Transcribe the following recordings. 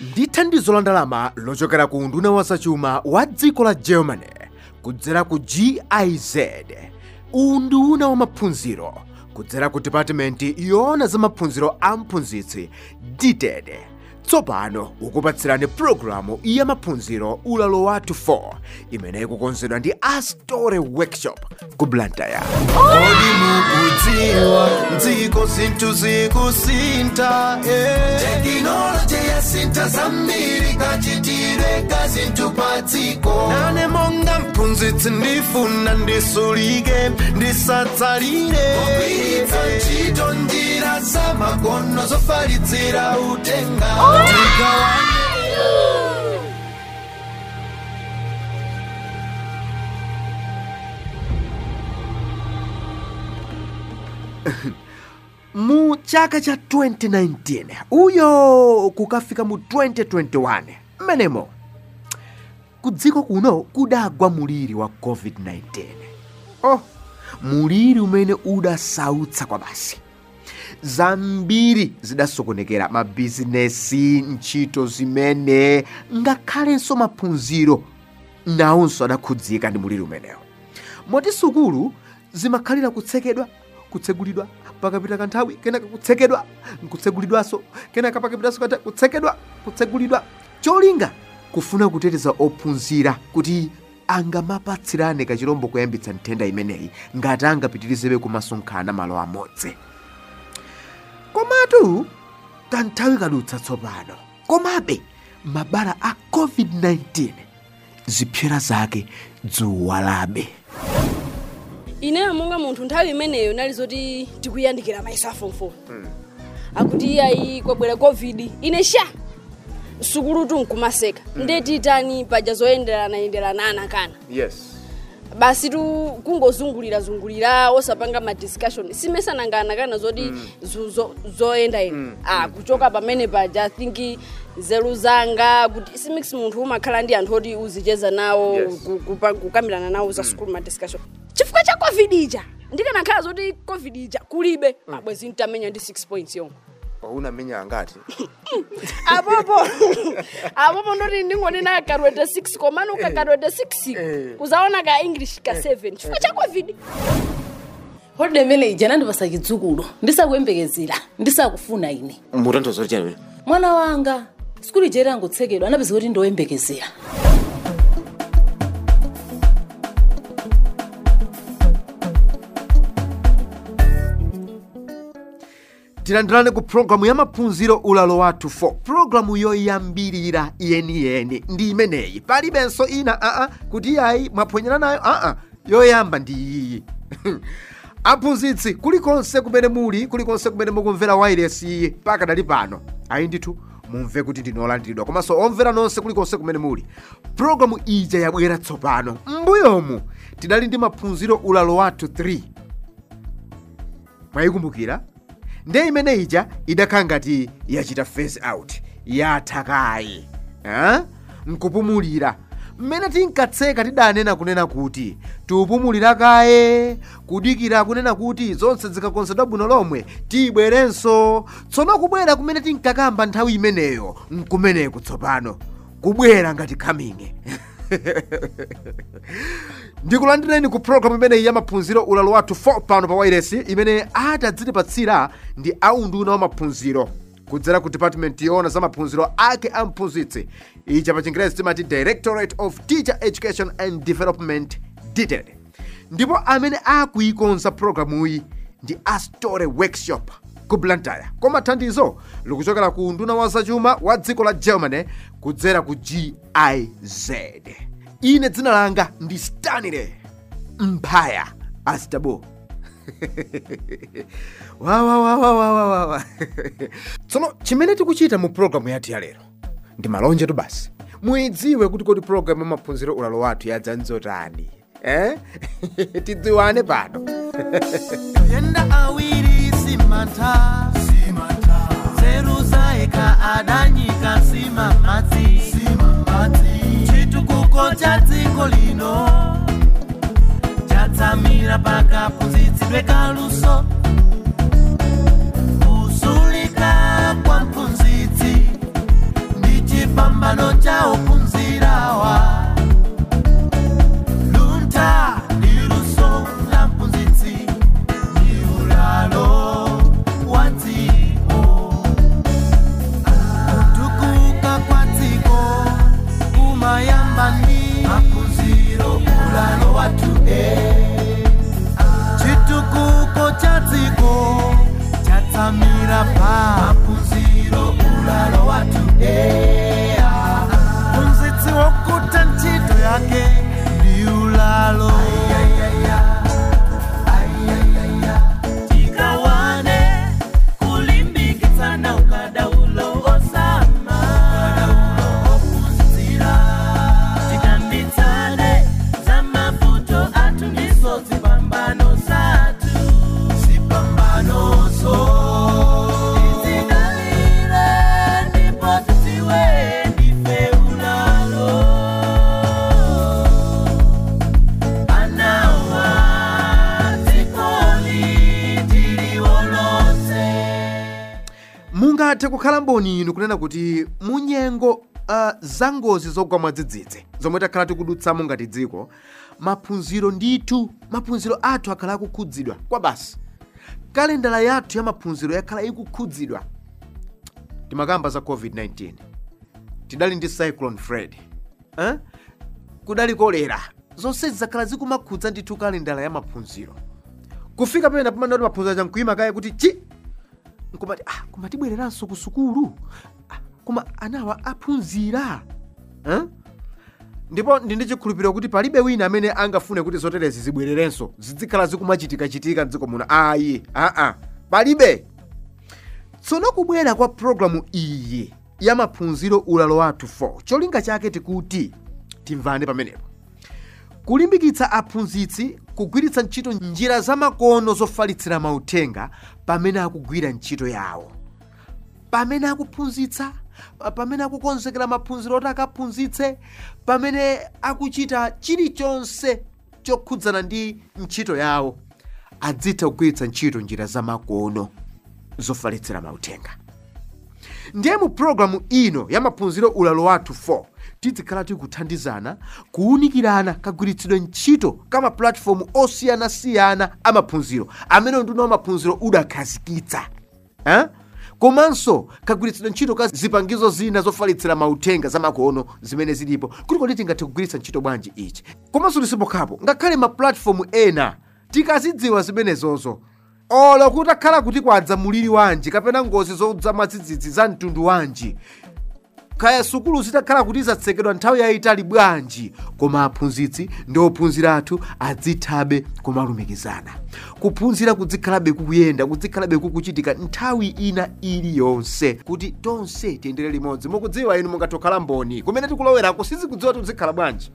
ndi thandizo la ndalama lochokera ku unduna wa zachuma wa dziko la germany kudzera ku giz unduna wa maphunziro kudzera ku department yoona za maphunziro a mphunzitsi dted tsopano ukupatsirani pulogalamu ya maphunziro ulalo wathu 4 imene ikukonzedwa ndi astore workshop ku blantyre Kodi mukudziwa dziko zinthu zikusintha eh. tekinoloji yasintha zambiri kachitire ka zinthu pa dziko nane monga mphunzitsi ndifuna ndisulike ndisatsalire kugwiritsa ntchito njira za makono zofalitsira utenga tigawane mu chaka cha 2019 uyo kukafika mu 2021 mmenemo kudziko kuno kudagwa muliri wa covid-19 oh muliri umene udasautsa kwa basi zambiri zidasokonekera mabizinesi ntchito zimene ngakhalenso maphunziro nawonso adakhudzika ndi muliri umenewo moti sukulu zimakhalira kutsekedwa kutsegulidwa pakapita kanthawi kenaka kutsekedwa nkutsegulidwanso kenaka pakapitanso kanthawi kutsekedwa kutsegulidwa cholinga kufuna kuteteza ophunzira kuti angamapatsirane kachirombo koyambitsa nthenda imeneyi ngati angapitirizebe kumasonkhana malo amodzi komatu kanthawi kadutsa tsopano komabe mabala a covid-19 zipsera zake dzuwalabe ineyo monga munthu nthawi imeneyo nali zoti tikuyandikira mayeso a form 4 akuti iyayi kwabwera covid ine sha sukulutu nkumaseka ndeti tani paja zoyenderana yenderana ana kana yes basi tu kungozungulira zungulira osapanga ma discussion simesanangana kana zoti zo- zo- zoyenda ine ah kuchoka pamene paja i think nzeru zanga kuti simix munthu umakhala ndi anthu oti uzicheza nawo Yes. ku- kupa- kukambirana nawo za school ma discussion chifukwa cha covid ija ndikanakhala zoti covid ija kulibe abwezi ntamenya ndi 6 points yomwe unamenya angati apopo apopo ndoti ndingonena karwete 6 komano ukakarwete 6 kuzaona ka english ka 7 chifukwa cha covid holiday imene ija nandipasa chidzukulu ndisakuyembekezera ndisakufuna ine mutanthauza kuti chani mwana wanga sikulu ija irangotsekedwa anapeza kuti ndoyembekezera tilandirane ku pulogalamu ya maphunziro ulalo wathu 4 pulogalamu yoyambirira yeniyeni ndi imeneyi palibenso ina aa kuti yayi mwaphonyera nayo aa yoyamba ndi iyi aphunzitsi kulikonse kumene muli kulikonse kumene mukumvera wairesi pakadali pano ayi ndithu mumve kuti ndinolandiridwa komanso omvera nonse kulikonse kumene muli pulogalamu ija yabwera tsopano m'mbuyomu tidali ndi maphunziro ulalo wathu 3 mwayikumbukira ndiye imene ija idakhala ngati yachita phase out yatha kayi eh? nkupumulira mmene tinkatseka tidanena kunena kuti tiupumulira kaye kudikira kunena kuti zonse zikakonzedwa bwino lomwe tibwerenso tsono kubwera kumene tinkakamba nthawi imeneyo nkumeneku tsopano kubwera ngati khaminge ndikulandireni ku programu imeneyi ya maphunziro ulalo wathu 4 pano pa wairesi imene atadzitipatsira ndi aunduna wa maphunziro kudzera ku department yoona za maphunziro ake a mphunzitsi icha pa chingerezi timati directorate of teacher education and development dted ndipo amene akuikonza programuyi ndi astore workshop ku blantyre koma thandizo likuchokera ku unduna wa zachuma wa dziko la germany kudzera ku giz ine dzina langa ndi stanley mphaya astabo wawawawawawawa tsono chimene tikuchita mu programu yathu ya lero ndi malonjetu basi muidziwe kuti kodi programu ya maphunziro ulalo wathu yadzanzotani eh? tidziwane pano yenda awiri simantha nzeru zaeka adanyika sima madzi chitukuko cha dziko lino chatsamira pakaphunzitsidwe kaluso kusulika kwa mphunzitsi ndi chipambano cha ophunzirawa luntha ndi luso la mphunzitsi ndi ulalo wa dziko kutukuka kwa dziko kumayamba ndi maphunziro ulalo wathu e chitukuko cha dziko chatsamira pa maphunziro ulalo wathu e mphunzitsi wokuta ntchito yake ndi ulalo tikawane kulimbikitsana ukadaulo osama ukadaulo ophunzira tikambitsane za mavuto athu ndizo zipambano zathu zipambanozo tizikalire ndipo tiziwe ndife ulalo anawa dzikoli tiliwolose mungathe kukhala mboni inu kunena kuti munyengo uh, za ngozi zogwa mwadzidzidzi zomwe takhala tikudutsamo ngati dziko maphunziro ndithu maphunziro athu akhala akukhudzidwa kwa basi kalendala yathu ya maphunziro yakhala ikukhudzidwa timakamba za covid-19 tidali ndi cyclone fred eh? kudali kolera zonsezi zakhala zikumakhudza ndithu kalendala ya maphunziro kufika pamene pamene kuti maphunziro chankuima kaya kuti chi nkumati ah, koma tibwereranso ku sukulu ah, koma anawa aphunzira eh? ndipo ndindi chikhulupiriro kuti palibe wina amene angafune kuti zoterezi zibwererenso zizikhala zikumachitikachitika mdziko muno ayi aa palibe tsono kubwera kwa programu iyi ya maphunziro ulalo wathu 4 cholinga chake tikuti timvane pamenepo kulimbikitsa aphunzitsi kugwiritsa ntchito njira zamakono zofalitsira mauthenga pamene akugwira ntchito yawo pamene akuphunzitsa pamene akukonzekera maphunziro oti akaphunzitse pamene akuchita chilichonse chokhudzana ndi ntchito yawo adzitha kugwiritsa ntchito njira zamakono zofalitsira mauthenga ndiye mu pulogalamu ino ya maphunziro ulalo wathu 4 tizikhala tikuthandizana kuwunikirana kagwiritsidwe ntchito ka mapulatifomu osiyanasiyana amaphunziro amene nduna wa maphunziro udakhazikitsa eh? komanso kagwiritsidwe ntchito ka zipangizo zina zofalitsira mauthenga zamakono zimene zilipo kuti kodi tingathe kugwiritsa ntchito bwanji ichi komanso lisipokhapo ngakhale mapulatifomu ena tikazidziwa zimenezozo olo kutakhala kuti kwadza muliri wanji kapena ngozi zodza mwadzidzidzi za mtundu wanji kaya sukulu zitakhala kuti zatsekedwa nthawi yayitali bwanji koma aphunzitsi ndi ophunzira athu adzithabe kumalumikizana kuphunzira kudzikhalabe kukuyenda kudzikhalabe kukuchitika nthawi ina iliyonse kuti tonse tiyendere limodzi mukudziwa inu mungatokhala mboni kumene tikulowerako sizikudziwa tizikhala bwanji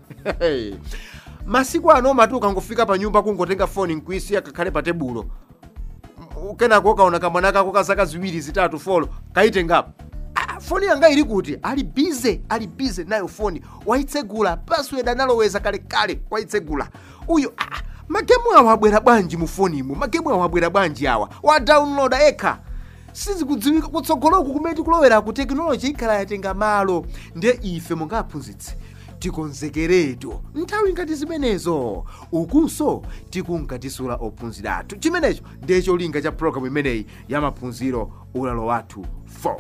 masiku ano mati ukangofika pa nyumba kungotenga foni nkuisiya kakhale pa tebulo kenako ukaona kamwana kako ka zaka ziwiri zitatu folo kaitengapo Ah, foni yanga ili kuti ali bize ali bize nayo foni waitsegula password analoweza kalekale waitsegula uyo ah, magemu awa abwera bwanji mu fonimu magemu awa abwera bwanji awa wadownloada ekha sizikudziwika kutsogoloku kumene tikulowera ku tekinoloji ikhala yatenga malo ndiye ife monga aphunzitsi tikonzekeretu nthawi ngati zimenezo ukunso tikunkatisula ophunzira athu chimenecho ndiye cholinga cha programu imeneyi ya maphunziro ulalo wathu 4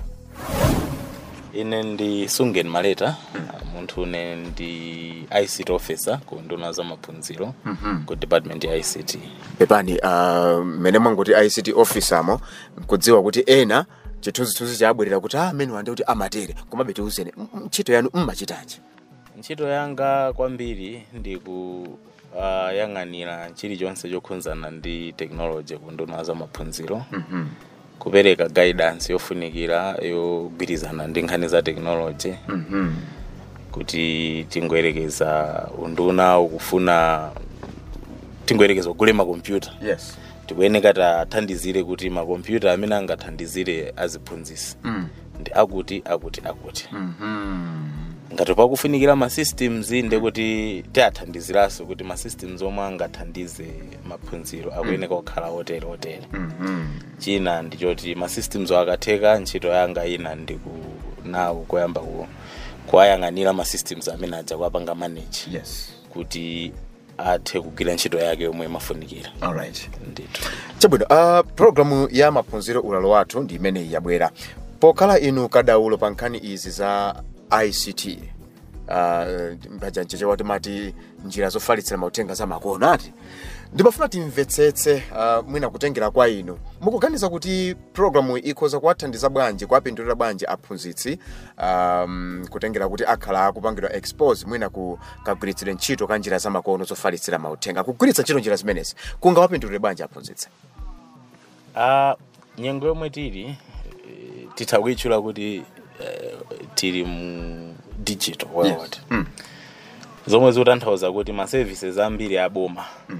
ine ndi sungen maleta munthu une ndi ict officer ku nduna za maphunziro ku department ya ict pepani uh, mmene mwangoti ict officermo kudziwa kuti ena chithunzithunzi chabwerera kuti ah, amene wande kuti amatere komabe tiuzeni m- m- ntchito yanu mmachitanji ntchito yanga kwambiri ndi kuyang'anira chilichonse chokhudzana ndi technology ku nduna za maphunziro kupereka guidance yofunikira yogwirizana ndi nkhani za technology kuti tingoyerekeza unduna ukufuna tingoyerekeza kugula makompyuta yes tikuyeneka tathandizire kuti makompyuta amene angathandizire aziphunzisi ndi akuti akuti akuti ngati pakufunikira ma systems ndi kuti tiathandiziranso kuti ma systems omwe angathandize maphunziro akuyeneka kukhala otere otere china ndichoti ma systems akatheka ntchito yanga ina ndi ku nawo kuyamba ku kuwayang'anira ma systems amene adza kuwapanga manage yes kuti athe kugwira ntchito yake yomwe imafunikira alright ndithu chabwino uh, programu ya maphunziro ulalo wathu ndi imeneyi yabwera pokhala inu kadaulo pa nkhani izi za ict uh, pajanjeje wati mati njira zofalitsira mauthenga za makono ati ndimafuna timvetsetse uh, mwina kutengera kwa inu mukuganiza kuti programu ikhoza kuwathandiza bwanji kuwapindulira bwanji aphunzitsi um, kutengera kuti akhala akupangidwa expose mwina ku kagwiritsire ntchito ka njira za makono zofalitsira mauthenga kugwiritsa ntchito njira zimenezi kungawapindulire bwanji aphunzitsi Ah, nyengo yomwe tili eh, titha kuyitchula kuti eh, tili mu digital world zomwe zikutanthauza kuti ma services ambiri aboma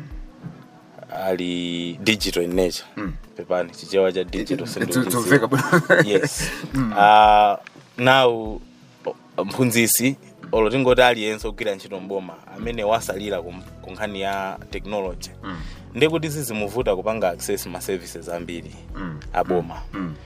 ali digital in nature pepani chichewa cha digital sindichidziwa. yes uh, now mphunzisi olo tingoti aliyense ogwira ntchito mboma amene wasalira ku ku nkhani ya technology ndi kuti sizimuvuta kupanga access ma services ambiri aboma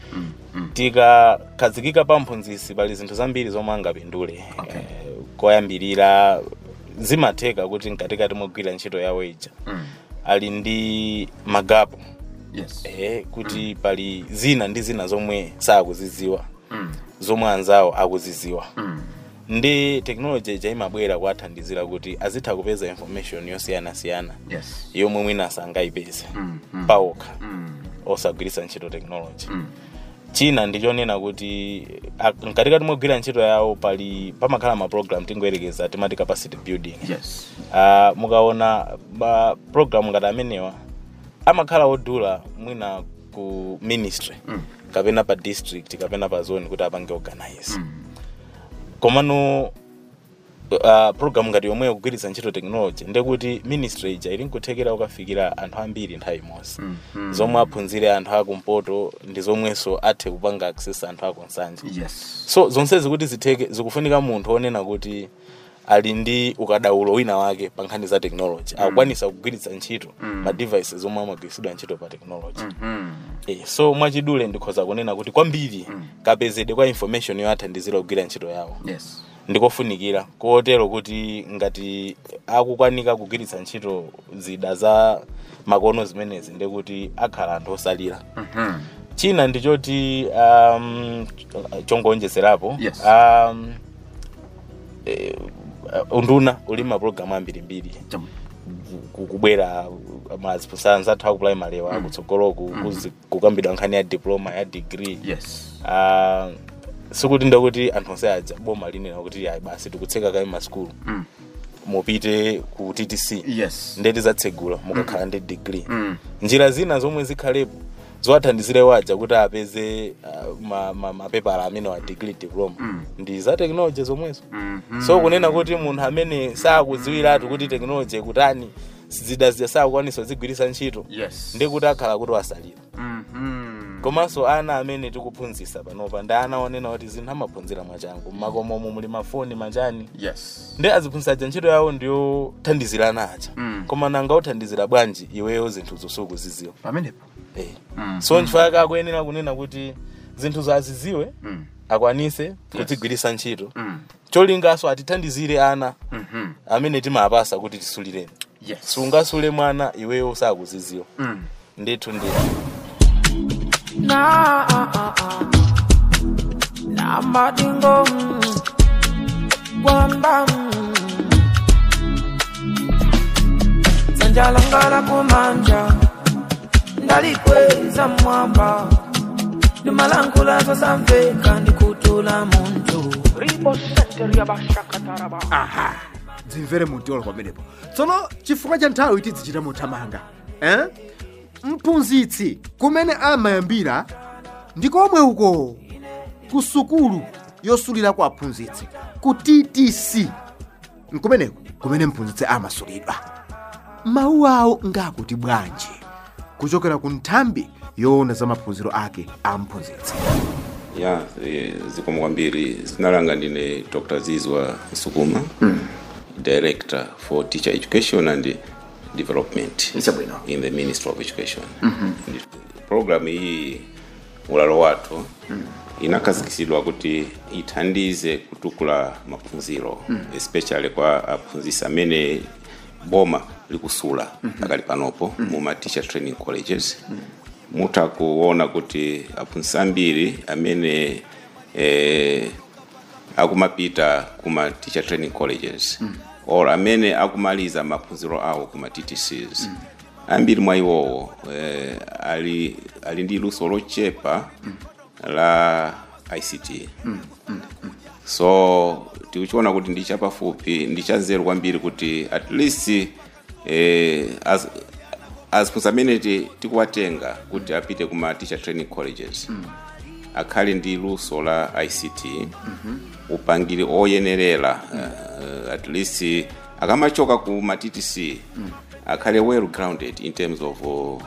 tikakhazikika pa mphunzisi pali zinthu zambiri zomwe angapindule Okay. Eh, koyambirira zimatheka kuti mkatikati mogwira ntchito yawo ija ali ndi magapu yes eh, kuti pali zina ndi zina zomwe sakuziziwa zomwe anzawo akuziziwa ndi technology ija imabwera kuwathandizira kuti azitha kupeza information yosiyanasiyana yes yomwe mwina sangayipeze pawokha osagwiritsa ntchito technology china ndichonena kuti a- mkatikati mogwira ntchito yawo pali pamakhala ma program tingoyerekeza timati capacity building yes uh, mukaona ma program ngati amenewa amakhala odula mwina ku ministry mm. kapena pa district kapena pa zone kuti apange organize mm. komano uh, program ngati yomwe yakugwiritsa ntchito technology ndekuti ministry ija ili nkuthekera kukafikira anthu ambiri nthawi imodzi mm. mm. zomwe aphunzire anthu akumpoto ndi zomwenso athe kupanga access anthu akunsanje yes so zonsezi kuti zitheke zikufunika munthu onena kuti ali ndi ukadaulo wina wake pa nkhani za technology akukwanisa kugwiritsa ntchito ma devices zomwe amagwiritsidwa ntchito pa technology eh, so mwachidule ndikhoza kunena kuti kwambiri kapezedwe kwa information yoathandizira kugwira ntchito yawo yes ndikofunikira kotero kuti ngati akukwanika kugwiritsa ntchito zida za makono zimenezi ndekuti akhala anthu osalira china ndichoti um, chongonjezerapo Yes. um, eh, unduna uli mapulogalamu ambirimbiri ku- kubwera mazipusanza athu akuprimary wa kutsogoloku kuzi- kukambidwa nkhani ya diploma ya degree yes Ah, sikuti ndekuti anthu onse aja boma linena kuti ayi basi tikutseka kayi maskulu mupite ku ttc yes ndeti zatsegula mukakhala ndi degree njira zina zomwe zikhalepo zowathandizire waja kuti apeze uh, ma- ma- mapepala amene wa degree diploma ndi za technology zomwezo so kunena kuti munthu amene sakudziwiratu kuti technology ikutani zida zija sakukwanisa zigwiritsa ntchito yes ndikuti akhala kuti wasalira Mhm. komanso ana amene tikuphunzitsa panopa ndi ana onena kuti zinthu amaphunzira mwachangu mmakomomo muli mafoni manjani yes ndi aziphunzitsa ntchito yawo ndiyothandizirana aja Mm. koma nanga uthandizira bwanji iweyo zinthu zosukuziziwa pamenepo eh. Mm. so nchifukwa chake akuyenera kunena kuti zinthu zaziziwe Mm. akwanise kuzigwiritsa ntchito Mm. cholingaso atithandizire ana Mhm. amene timapasa kuti tisulireni yes sungasule mwana iweyo sakuziziwa Mm. ndithu ndithu na na madingo kwamba sanjalangala kumanja ndalikweza mwamba ndimalangula zosamveka ndikutula muntu ribo senteria bashakataraba dzimvere mutiolo pamenepo tsono chifukwa cha nthawi tidzichita mothamanga eh? mphunzitsi kumene amayambira ndi komwe uko ku sukulu yosulira kwa aphunzitsi ku ttc nkumeneko kumene mphunzitsi amasulidwa mawu awo ngakuti bwanji kuchokera ku nthambi yoona za maphunziro ake a mphunzitsi ya eh, zikomo kwambiri dzina langa ndine dr zizwa sukuma director for teacher education and development Ichabwino. in the ministry of education mm-hmm. program iyi ulalo wathu inakhazikitsidwa kuti ithandize kutukula maphunziro especially kwa aphunzitsi amene boma likusula pakali panopo mu ma teacher training colleges mutha kuona kuti aphunzitsi ambiri amene eh, akumapita kuma teacher training colleges or amene akumaliza maphunziro awo kuma ttcs ambiri mwa iwowo eh, ali, ali ndi luso lochepa la ict so tikuchiona kuti ndi chapafupi ndi chanzeru kwambiri kuti at least eh, as, aziphunzitsi amene ti- tikuwatenga kuti apite kuma teacher training colleges akhale ndi luso la ict upangiri oyenerera uh, at least akamachoka ku ma ttc akhale well grounded in terms of uh,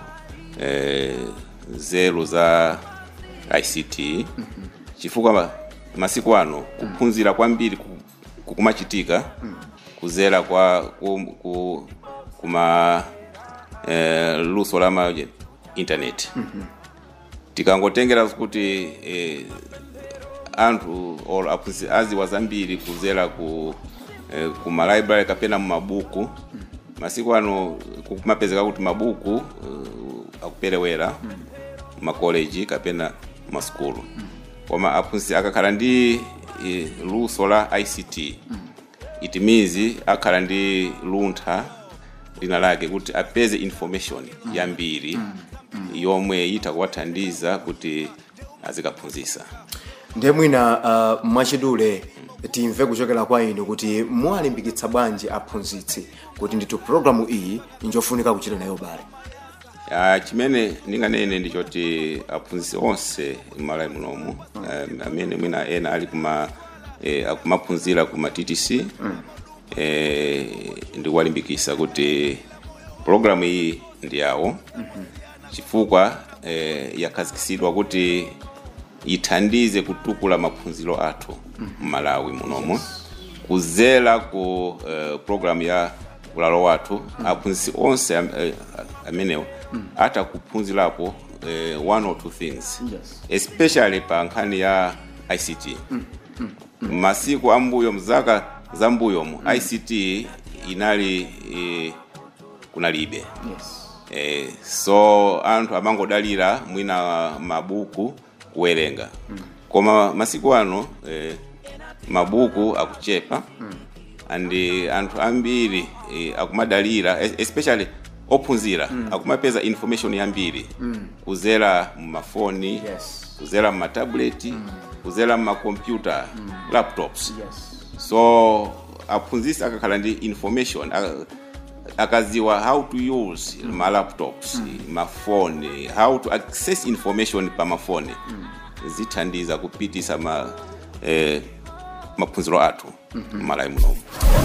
zelu za ict chifukwa masiku ano kuphunzira kwambiri ku- kukumachitika kuzera kwa ku, ku, kuma eh, luso la ma internet tikangotengera kuti eh, anthu or aphunzitsi aziwa zambiri kuzera ku eh, ku malibrary kapena mu mabuku masiku ano kumapezeka kuti mabuku uh, akuperewera makoleji kapena masukulu koma aphunzitsi akakhala ndi eh, luso la ict it means akhala ndi luntha lina lake kuti apeze information yambiri yomwe itha kuwathandiza kuti azikaphunzitsa ndiye mwina uh, mwachidule timve kuchokera kwa inu kuti mwalimbikitsa bwanji aphunzitsi kuti ndithu programu iyi njofunika kuchita nayo bale Ah, chimene ndinganene ndichoti aphunzitsi onse m'malawi munomu um, amene mwina ena ali kuma eh, akumaphunzira kuma ttc eh, ndikuwalimbikitsa kuti programu iyi ndi yawo chifukwa eh, yakhazikitsidwa kuti ithandize kutukula maphunziro athu m'malawi munomu kuzera ku uh, programu ya ulalo wathu aphunzitsi onse am, eh, amenewo atha kuphunzirapo eh, one or two things especially pa nkhani ya ict masiku ambuyo mzaka zambuyomu ict inali eh, kunalibe eh, so anthu amangodalira mwina mabuku kuwerenga koma masiku ano eh, mabuku akuchepa and eh, anthu ambiri eh, akumadalira es- especially ophunzira akumapeza information yambiri kuzera mumafoni Yes. kuzera mumatableti kuzera mumakompyuta laptops so aphunzitsi akakhala ndi information aka- akaziwa how to use ma laptops mafoni how to access information pa mafoni zithandiza kupitisa ma eh, maphunziro athu m'malawi munomu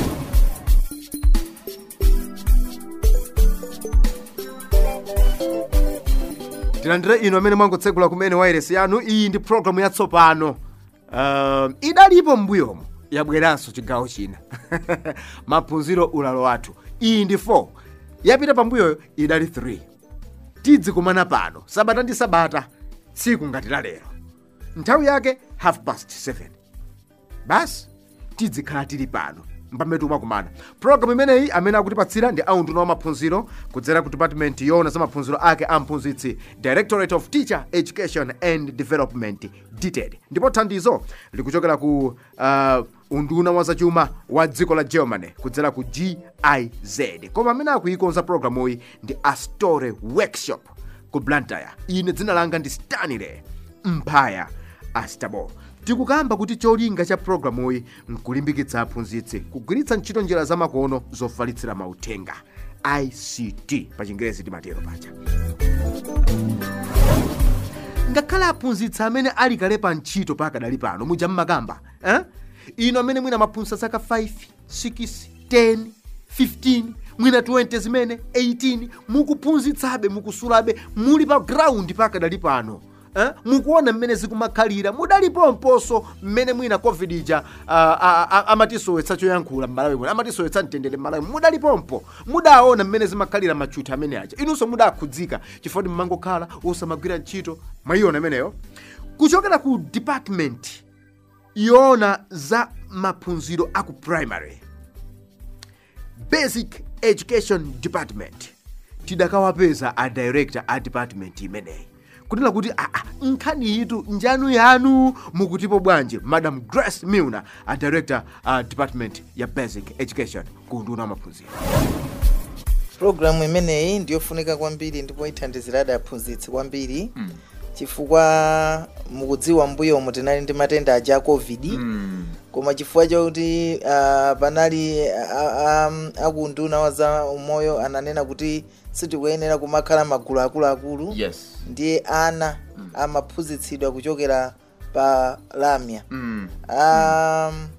tilandire inu amene mwangotsegula kumene wairesi yanu iyi ndi programu yatsopano um, idalipo m'mbuyomo yabweranso chigawo china maphunziro ulalo wathu iyi ndi 4 yapita pambuyoyo idali 3 tidzikumana pano sabata ndi sabata tsiku ngati la lero nthawi yake half past 7 basi tidzikhala tili pano mpamene timakumana programu imeneyi amene akutipatsira ndi aunduna wa maphunziro kudzera ku department yona za maphunziro ake a mphunzitsi directorate of teacher education and development dted ndipo thandizo likuchokera ku uh, unduna wa zachuma wa dziko la germany kudzera ku giz koma amene akuikonza programuyi ndi astore workshop ku blantyre ine dzina langa ndi stanley mphaya astabo tikukamba kuti cholinga cha programuyi nkulimbikitsa aphunzitsi kugwiritsa ntchito njira zamakono zofalitsira mauthenga ict pa chingerezi timatero pacha ngakhale aphunzitsi amene ali kale pa ntchito pakadali pano muja mmakamba eh? ino amene mwina maphunzitsa zaka 5 6 10 15 mwina 20 zimene 18 mukuphunzitsabe mukusulabe muli pa ground pakadali pano eh? mukuona mmene zikumakhalira mudalipomponso mmene mwina covid ija uh, amatisowetsa choyankhula m'malawi muno amatisowetsa mtendere m'malawi mudalipompo mudaona mmene zimakhalira machuthi amene aja inunso mudakhudzika chifukwa kuti mmangokhala osamagwira ntchito mwayiona imeneyo kuchokera ku department yoona za maphunziro aku primary basic education department tidakawapeza a director a department imeneyi kunena kuti aa nkhani yitu njanu yanu mukutipo bwanji madam grace milner a director a department ya basic education ku nduna wa maphunziro programu imeneyi ndiyofunika kwambiri ndipo ithandizira adaphunzitsi kwambiri chifukwa mukudziwa mbuyomu tinali ndi matenda aja a covid koma chifukwa chakuti uh, panali uh, um, akunduna wa za umoyo ananena kuti sitikuyenera kumakhala magulu akuluakulu yes ndiye ana amaphunzitsidwa kuchokera pa lamya mm. um,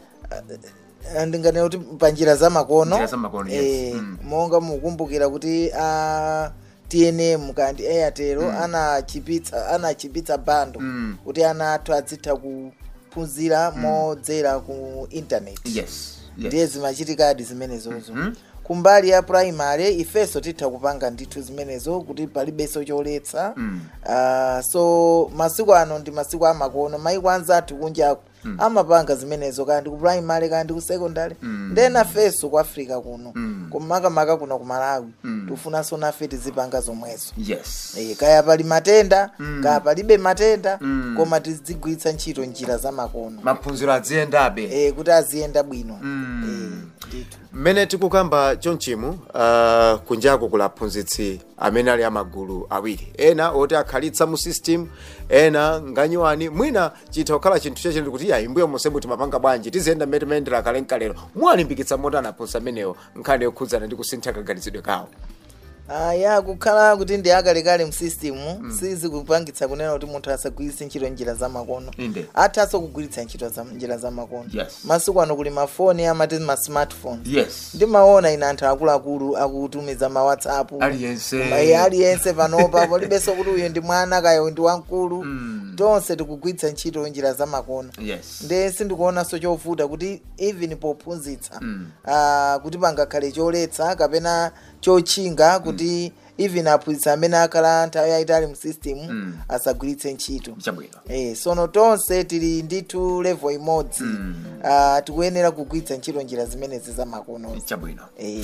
uh, ndinganena kuti panjira zamakono Njira zamakono, yes. eh, Mm. monga mukumbukira kuti a tnm kandi airtel anachipitsa anachipitsa bando Mm. kuti ana athu adzitha kuphunzira modzera ku internet yes ndiye zimachitikadi zimenezozo Mhm. kumbali ya primary ifenso titha kupanga ndithu zimenezo kuti palibenso choletsa Mm. Ah, so masiku ano ndi masiku amakono maiko anzathu kunjaku amapanga zimenezo kandi ku primary kandi ku secondary then afenso ku africa kuno Mm. kumakamaka kuno ku malawi Mm. tifunanso nafe tizipanga zomwezo yes Eh, kaya pali matenda Mm. kaya palibe matenda Mm. koma tizigwiritsa ntchito njira zamakono maphunziro adziyendabe eh, kuti aziyenda bwino Mm. Eh, ndithu mmene tikukamba chonchimu uh, kunjaku kula aphunzitsi amene ali amagulu awiri ena oti akhalitsa mu system ena nganyiwani mwina chitha kukhala chinthu chachindi kuti yayi mbuyo monsembu timapanga bwanji tiziyenda mmene timayendera kale nkalero muwalimbikitsa motani aphunzitsi amenewo nkhani yokhudzana ndi kusintha kaganizidwe kawo aya kukhala kuti ndi akalekale msisitimu sizikupangitsa kunena kuti munthu asagwiritse ntchito njira zamakono Inde. athanso kugwiritsa ntchito za njira zamakono Yes. masiku ano kuli mafoni amati ma smartphone yes ndimaona ine anthu akuluakulu akutumiza ma whatsapp Aliyense. Koma iye aliyense panopa palibenso kuti uyu ndi mwana kaya uyu ndi wamkulu Mm. tonse tikugwiritsa ntchito njira zamakono yes nde sindikuonanso chovuta kuti even pophunzitsa Mm. ah, kuti pangakhale choletsa kapena chotchinga kuti even aphunzitsa amene akhala nthawi yayitali mu system Mm. asagwiritse ntchito chabwino Eh, sono tonse tili ndithu level imodzi Mm. Ah, tikuyenera kugwiritsa ntchito njira zimenezi zamakono chabwino Eh.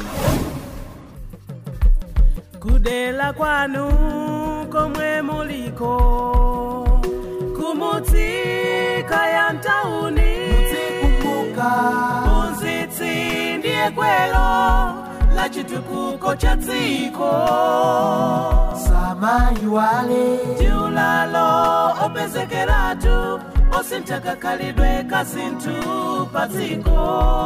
kudela kwanu komwe muliko kumutsika ya mtauni muzitsi ndiye gwero la chitukuko cha dziko samaiwale tiulalo opezekeratu osinthakakhalidwe kazinthu pa dziko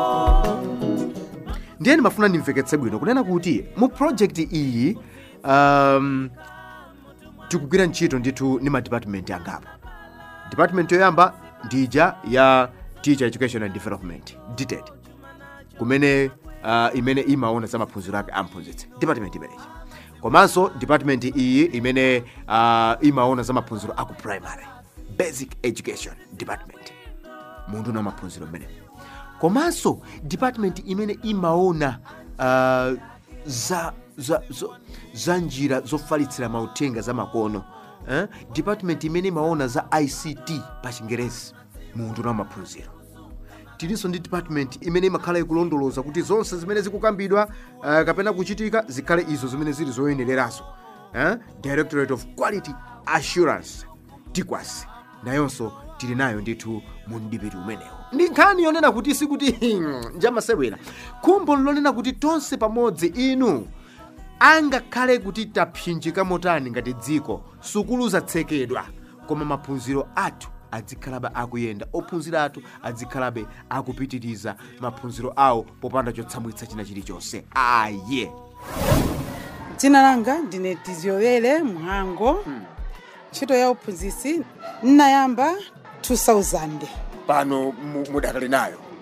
ndiye ndimafuna ndimveketse bwino kunena kuti mu project iyi um, tikugwira ntchito ndithu ndi madepartment angapo department yoyamba ndija ya teacher education and development dted kumene uh, imene imaona za maphunziro ake amphunzitsi department imeneyi komanso department iyi imene uh, imaona za maphunziro aku primary basic education department munthu na maphunziro mmenewo komanso department imene imaona uh, za, za, za, za njira zofalitsira mauthenga za makono eh? department imene imaona za ict pa chingerezi munthu na maphunziro tilinso ndi department imene imakhala ikulondoloza kuti zonse zimene zikukambidwa uh, kapena kuchitika zikhale izo zimene zili zoyenererazo eh? directorate of quality assurance tikwas nayonso tili nayo ndithu mu mdipiti umenewo ndi nkhani yonena kuti sikuti njamasewera khumbo lonena kuti tonse pamodzi inu angakhale kuti tapsinjika motani ngati dziko sukulu zatsekedwa koma maphunziro athu azikhalabe akuyenda ophunzira athu azikhalabe akupitiriza maphunziro awo popanda chotsamwitsa china chilichonse aye dzina langa ndine tiziyowere mhango ntchito ya uphunzitsi nnayamba 2000 pano mu- mudakali nayo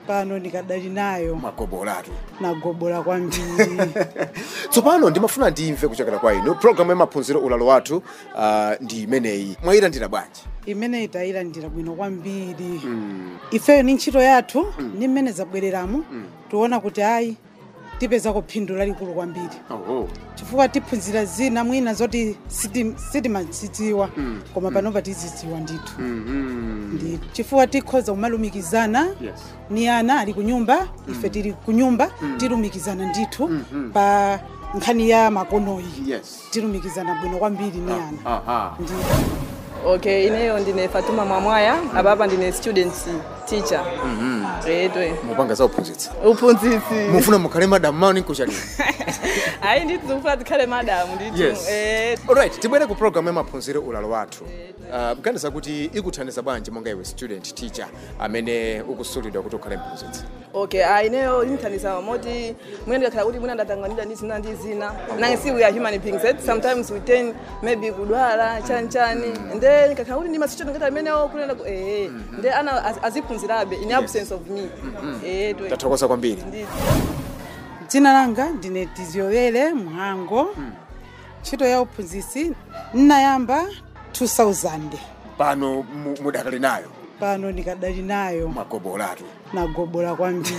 pano ndikadali nayo magobolatu nagobola kwambiri tsopano ndimafuna ndimve kuchokera kwa inu programu ya maphunziro ulalo wathu uh, ndi imeneyi mwayilandira bwanji imeneyi tayilandira bwino kwambiri ifeyo ni ntchito yathu ni mmene zabwereramo tiona kuti ayi tipezako phindu lalikulu kwambiri oh. chifukwa tiphunzira zina mwina zoti siti- sitimazidziwa koma panopa tizidziwa ndithu ndithu chifukwa tikhoza kumalumikizana yes. ni ana ali kunyumba ife tili kunyumba tilumikizana ndithu pa nkhani ya makonoyi yes. tilumikizana bwino kwambiri ni ana Aha. ndithu okay ineyo ndine fatuma mwamwaya apapa ndine student teacher etwe mupanga za uphunzitsi uphunzitsi mufuna mukhale madamu mawu ninkuchalira ayi nditi zikufuna tikhale madamu nditi yes. eh, alright tibwere ku programu ya maphunziro ulalo wathu uh, mganiza kuti ikuthandiza bwanji monga iwe student teacher amene ukusulidwa kuti ukhale mphunzitsi okay ayi ineyo inthandiza moti mwina ndikakhala kuti mwina ndatanganidwa ndi zina ndi zina nange si we are human beings right? sometimes we tend maybe kudwala chani chani and then ndikakhala kuti ndi masituation ngati amenewo kunena ku eh nde ana az- aziphunzirabe in absence of me eh twe tathokoza kwambiri nditi dzina langa ndine tiziowere mhango ntchito ya uphunzitsi nnayamba 2000 pano mu- mudakali nayo pano ndikadali nayo magobolatu nagobola kwambiri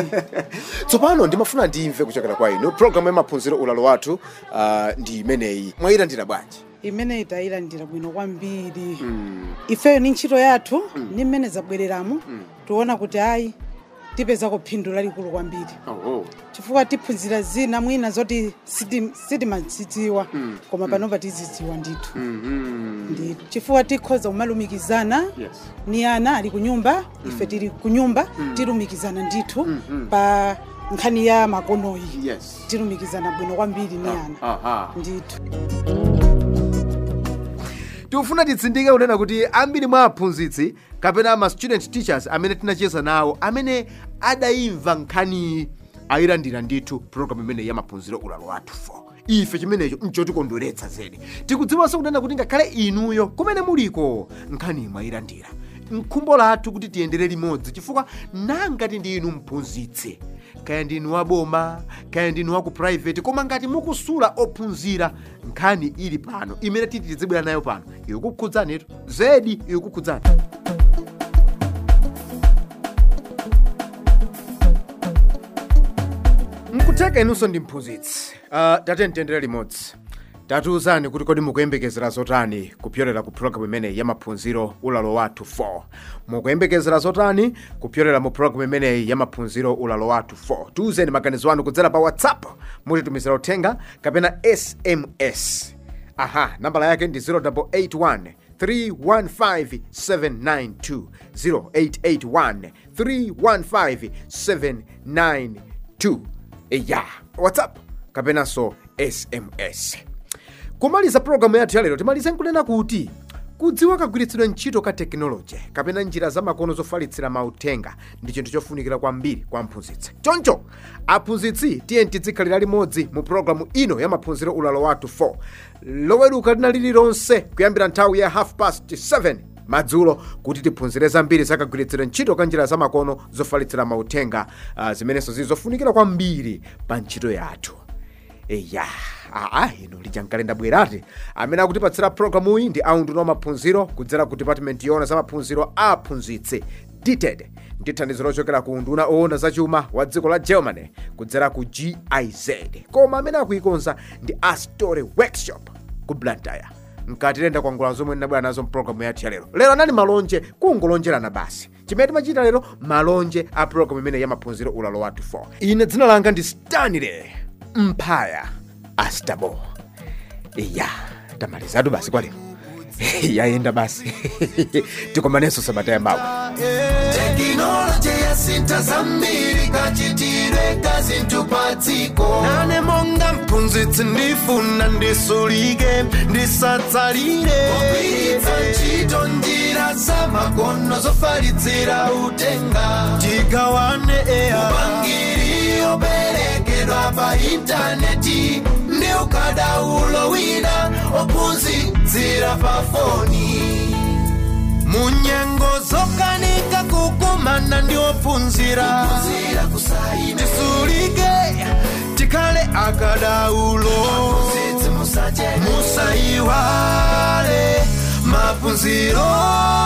tsopano ndimafuna ndimve kuchokera kwa inu programu ya maphunziro ulalo wathu uh, ndi imeneyi mwayilandira bwanji imeneyi tayilandira bwino kwambiri ifeyo ni ntchito yathu ni mmene zabwereramo tiona kuti ayi tipezako phindu lalikulu kwambiri oh. chifukwa tiphunzira zina mwina zoti siti- sitimazidziwa koma panopa tizidziwa ndithu ndithu chifukwa tikhoza kumalumikizana yes. ni ana ali kunyumba ife tili kunyumba tilumikizana ndithu pa nkhani ya makonoyi yes. tilumikizana bwino kwambiri ni ana Aha. ndithu tikufuna titsindike kunena kuti ambiri mwa aphunzitsi kapena ma student teachers amene tinacheza nawo amene adayimva nkhaniyi ayilandira ndithu programu imene ya maphunziro ulalo wathu 4 ife chimenecho nchotikondweretsa zedi tikudziwanso kunena kuti ngakhale inuyo kumene muliko nkhani mwayilandira mkhumbo lathu kuti tiyendere limodzi chifukwa nangati ndi inu mphunzitsi kaya ndinu waboma kaya ndinu waku private koma ngati mukusula ophunzira nkhani ili pano imene titi tizibwera nayo pano ikukhudzanitu zedi ikukhudzani mkutheka inunso ndi mphunzitsi uh, tate mtendere limodzi tatiuzani kuti kodi mukuyembekezera zotani kupyolera ku programu imeneyi ya maphunziro ulalo wathu 4 mukuyembekezera zotani kupyolera mu programu imeneyi ya maphunziro ulalo wathu 4 tiuzeni maganizo anu kudzera pa whatsapp mutitumizira uthenga kapena sms aha nambala yake ndi 0881 315792 0881 315792 ya whatsapp kapenanso sms kumaliza programu yathu yalero timalize nkunena kuti kudziwa kagwiritsidwe ntchito ka tekinoloji kapena njira zamakono zofalitsira mauthenga ndi chinthu chofunikira kwambiri kwa mphunzitsi choncho aphunzitsi tiye tizikhalira limodzi mu programu ino ya maphunziro ulalo wathu 4 loweruka lina lililonse kuyambira nthawi ya half past 7 madzulo kuti tiphunzire zambiri zakagwiritsidwe ntchito ka njira zamakono zofalitsira mauthenga uh, zimenenso zili zofunikira kwambiri pa ntchito yathu eya aa ino lijankalenda bwerati amene akutipatsira programu iyi ndi aundu wa maphunziro kudzera ku department yona za maphunziro a aphunzitsi dted ndi thandizo lochokera ku unduna owona zachuma wa dziko la germany kudzera ku giz koma amene akuikonza ndi astory workshop ku blantyre mkatilenda kwangula zomwe ndinabwera nazo mpulogalamu yathu ya lero lero anali malonje kungolonjerana basi chimene timachita lero malonje a pulogalamu imene ya maphunziro ulalo wathu 4 ine dzina langa ndi stanley mphaya astabo iya tamalizatu basi kwa lero yayenda basi tikomanenso sabata yamawa tekinoloji yasintha zambiri kachitire kazinthupatsiko nane monga mphunzitsi ndifuna ndisulike ndisatsalire kugwiritsa ntchito njira zamakono zofalitsira uthenga tigawane eya upangiri operekedwa pa intaneti ndi ukadaulo wina ophunzitsira pa foni munyengo zokanika kukumana ndi ophunzira kuphunzira tisulike tikhale akadaulo musaiwale maphunziro